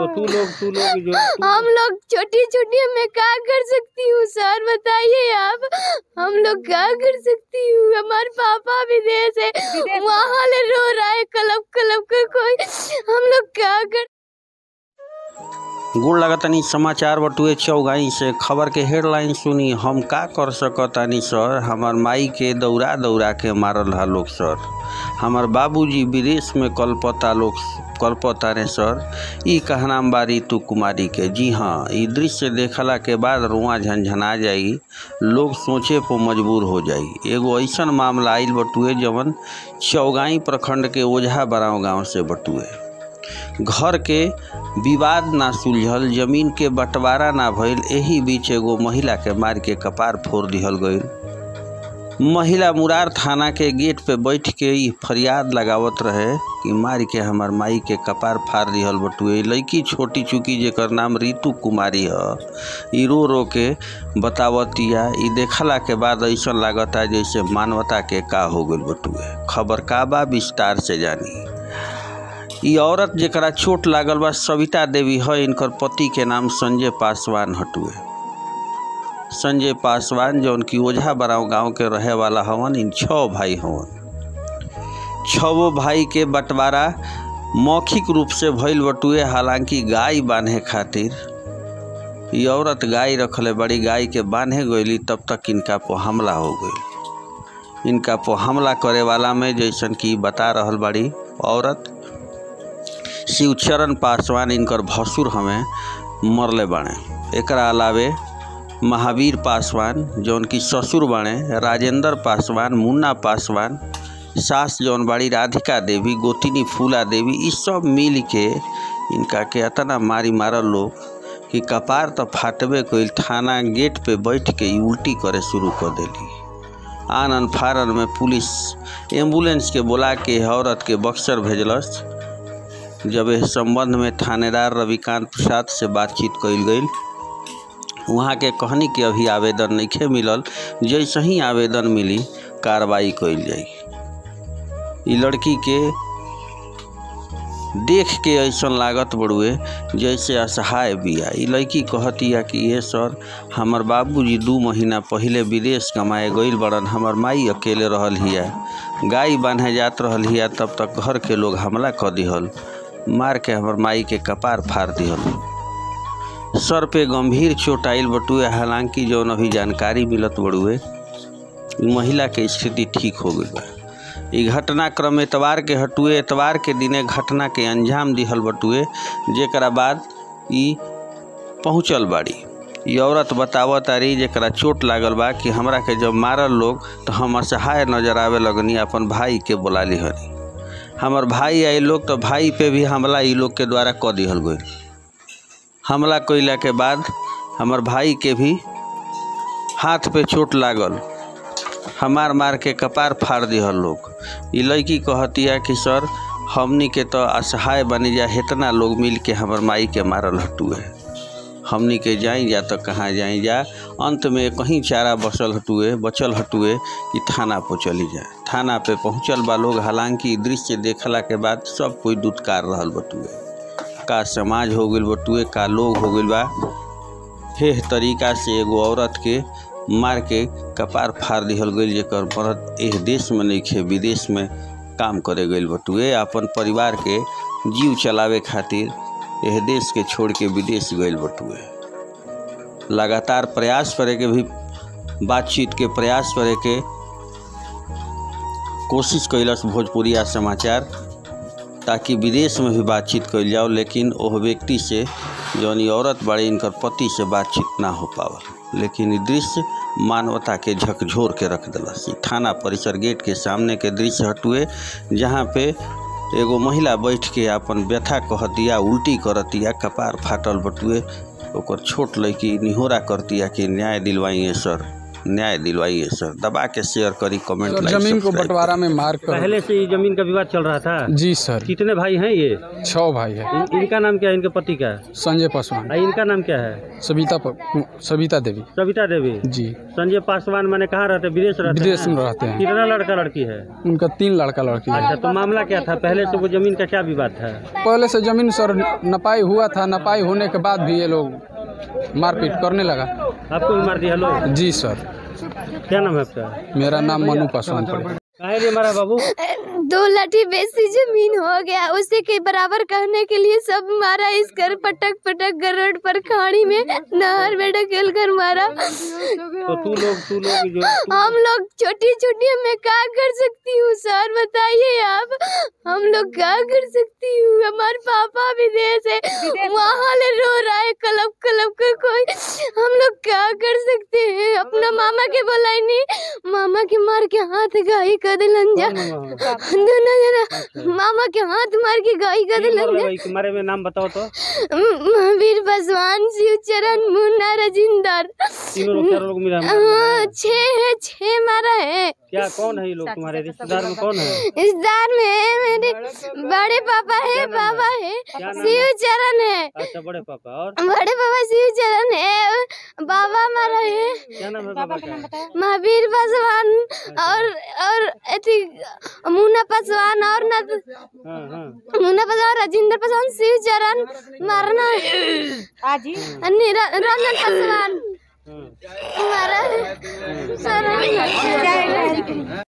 तू लोग तू लोग जो तू हम लोग छोटी छोटी मैं क्या कर सकती हूँ सर बताइए आप हम लोग क्या कर सकती हूँ हमारे पापा विदेश है वहाँ ले रो रहा है कलब कलब कर कोई हम लोग क्या कर गोड़ लगतनी समाचार बटुए चौगाई से खबर के हेडलाइन सुनी हम का कर सकतानी सर हमार माई के दौड़ा दौड़ा के मारल हा लोग सर हमार बाबूजी विदेश में कलपता लोग कलपता रे सर ई कहनाम बा ऋतु कुमारी के जी हाँ ई दृश्य देखला के बाद रुआ झंझना जाई लोग सोचे पर मजबूर हो जाई एगो ऐसन मामला आइल बटुए जवन चौगाई प्रखंड के ओझा बराव गांव से बटुए घर के विवाद ना सुलझल जमीन के बंटवारा ना भइल एही बीच एगो महिला के मार के कपार फोड़ दिहल गईल महिला मुरार थाना के गेट पे बैठ के ई फरियाद लगावत रहे कि मार के हमर माई के कपार फाड़ दिहल बटुए लड़की छोटी चुकी जेकर नाम ऋतु कुमारी ह ई रो रो के बतावतिया ई देखला के बाद ऐसा लागता जैसे मानवता के का हो गइल बटुए खबर का बा विस्तार से जानी ई औरत जेकरा चोट लागल बा सविता देवी है इनकर पति के नाम संजय पासवान हटुए संजय पासवान जौन की ओझा बराव गांव के रहे वाला हवन इन छः भाई हवन छवो भाई के बंटवारा मौखिक रूप से भइल बटुए हालांकि गाय बांधे खातिर ई औरत गाय रखले बड़ी गाय के बांधे गईली तब तक इनका पर हमला हो गई इनका पर हमला करे वाला में जैसन कि बता रहल बड़ी औरत शिवचरण पासवान इनकर भसुर हमें मरले बाणे एकरा अलावे महावीर पासवान जौन की ससुर बाणे राजेंद्र पासवान मुन्ना पासवान सास जौन बाड़ी राधिका देवी गोतिनी फूला देवी ई सब मिल के इनका के अतना मारी मारल लोग कि कपार तो फाटबे कइल थाना गेट पे बैठ के ई उल्टी करे शुरू कर देली आनन फारन में पुलिस एम्बुलेंस के बुला के औरत के बक्सर भेजलस जब इस संबंध में थानेदार रविकांत प्रसाद से बातचीत कइल गई वहाँ के कहनी कि अभी आवेदन नहीं मिलल जैसे ही आवेदन मिली कार्रवाई कइल जाई ई लड़की के देख के ऐसा लागत बड़ुए जैसे असहाय बिया ई लड़की कहतिया कि ये सर हमर बाबूजी दू महीना पहले विदेश कमाए गइल बड़न हमर माई अकेले रहल हिया गाय बांधे जात रहल हिया तब तक घर के लोग हमला कर दिहल मार के हमर माई के कपार फाड़ दिहल सर पे गंभीर चोट आइल बटुए हालांकि जौन अभी जानकारी मिलत बड़ुए ई महिला के स्थिति ठीक हो गई बा ई घटनाक्रम एतवार के हटुए एतवार के दिने घटना के अंजाम दिहल बटुए जेकरा बाद ई पहुँचल बाड़ी ई औरत बतावत तारी जेकरा चोट लागल बा कि हमरा के जब मारल लोग तो हम असहाय नजर आवे लगनी अपन भाई के बोला लिहनी हमर भाई आई लोग तो भाई पे भी हमला ई लोग के द्वारा क दिहल गई हमला कइला के बाद हमर भाई के भी हाथ पे चोट लागल हमार मार के कपार फाड़ दिहल लोग ई लड़की कहतिया कि सर हमनी के तो असहाय बनी जा इतना लोग मिल के हमर माई के मारल हटुए हमनी के जाई जा तो कहाँ जाई जा अंत में कहीं चारा बसल हटुए बचल हटुए कि थाना पर चली जाए थाना पे पहुँचल बा लोग हालांकि ई दृश्य देखला के बाद सब कोई दुत्कार रहल बटुए का समाज हो गइल बटुए का लोग हो गइल बा हेह तरीका से एगो औरत के मार के कपार फाड़ दिहल गइल जेकर मरद एह देश में नइखे विदेश में काम करे गइल बटुए अपन परिवार के जीव चलावे खातिर एह देश के छोड़ के विदेश गइल बटुए लगातार प्रयास करे के भी बातचीत के प्रयास करे के कोशिश कैलस भोजपुरिया समाचार ताकि विदेश में भी बातचीत कइल जाओ लेकिन ओह व्यक्ति से जौन ई औरत बड़े इनकर पति से बातचीत ना हो पावल लेकिन ई दृश्य मानवता के झकझोर के रख दिलस ई थाना परिसर गेट के सामने के दृश्य हटुए जहाँ पे एगो महिला बैठ के अपन व्यथा कहतिया उल्टी करतिया कपार फाटल बटुए ओकर छोट लड़की निहोरा करतिया कि न्याय दिलवाइए सर न्याय दिलवाइए सर दबा के शेयर करी कमेंट सर लाइक जमीन को सब्सक्राइब बंटवारा में मार कर पहले से ये जमीन का विवाद चल रहा था जी सर कितने भाई हैं ये छः भाई है इन, इनका नाम क्या है इनके पति का संजय पासवान और इनका नाम क्या है सविता प- सविता देवी सविता देवी जी संजय पासवान मैंने कहाँ रहते विदेश रहते विदेश हैं? में रहते हैं कितना लड़का लड़की है उनका तीन लड़का लड़की है अच्छा तो मामला क्या था पहले से वो जमीन का क्या विवाद था पहले से जमीन सर नपाई हुआ था नपाई होने के बाद भी ये लोग मारपीट करने लगा आपको भी मार दिया लोग जी सर क्या नाम है आपका मेरा नाम मनु पासवान पड़े काहे रे मारा बाबू दो लाठी बेसी जमीन हो गया उसी के बराबर कहने के लिए सब मारा इस कर पटक पटक कर रोड पर खाड़ी में नहर में ढकेल कर मारा तो तू लोग तू लोग जो हम लोग छोटी छोटी मैं क्या कर सकती हूँ सर बताइए आप हम लोग क्या कर सकती हूँ हमारे पापा विदेश है वहाँ ले रो रहा है कलब कलब कर कोई हम लोग क्या कर सकते हैं अपना मामा के बोलाई नहीं मामा के मार के हाथ गाई कर दिलन जा दोनों जना मामा के हाथ मार के गाई कर तीन दिलन मरले जा भाई के मारे में नाम बताओ तो महावीर पासवान शिव चरण मुन्ना राजिंदर तीनों लोग चारों लोग मिला हाँ, छह है छह मारा है क्या कौन है ये लोग तुम्हारे रिश्तेदार में कौन है रिश्तेदार में है मेरे बड़े पापा है पापा है शिव चरण है अच्छा बड़े पापा और बड़े पापा शिव चरण है बाबा हमारा है क्या नाम है बाबा का महावीर पासवान और और अथी मुन्ना पासवान और न हाँ हाँ मुन्ना पासवान राजेंद्र पासवान शिव चरण मारना निरा- रंजन पासवान हाँ हमारा है। सर